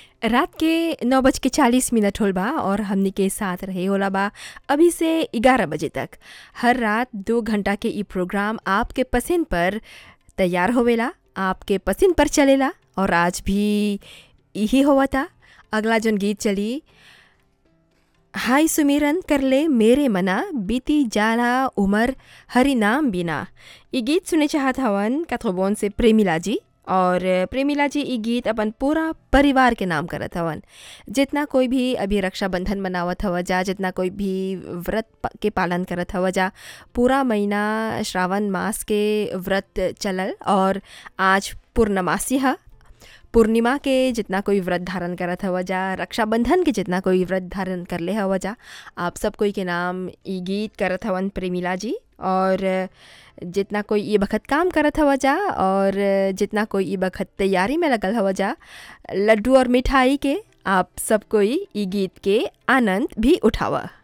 रात के नौ बज के चालीस मिनट होल बा और हमनी के साथ रहे होला बा अभी से ग्यारह बजे तक हर रात दो घंटा के ई प्रोग्राम आपके पसंद पर तैयार होवेला आपके पसंद पर चलेला और आज भी यही हुआ था अगला जौन गीत चली हाय सुमिरन कर ले मेरे मना बीती जाला उमर हरि नाम बिना ये गीत सुने चाहत हवन कथोबोन से प्रेमिला जी और प्रेमिला जी ये गीत अपन पूरा परिवार के नाम करत हवन जितना कोई भी अभी रक्षाबंधन मनावत हव जा जितना कोई भी व्रत प- के पालन करत हव जा पूरा महीना श्रावण मास के व्रत चलल और आज पूर्णमासी है पूर्णिमा के जितना कोई व्रत धारण करत हव जा रक्षाबंधन के जितना कोई व्रत धारण कर ले हव जा आप सब कोई के नाम ई गीत करत हवन प्रेमिला जी और जितना कोई ये बखत काम करत हव जा और जितना कोई ये बखत तैयारी में लगल हव जा लड्डू और मिठाई के आप सब कोई ई गीत के आनंद भी उठावा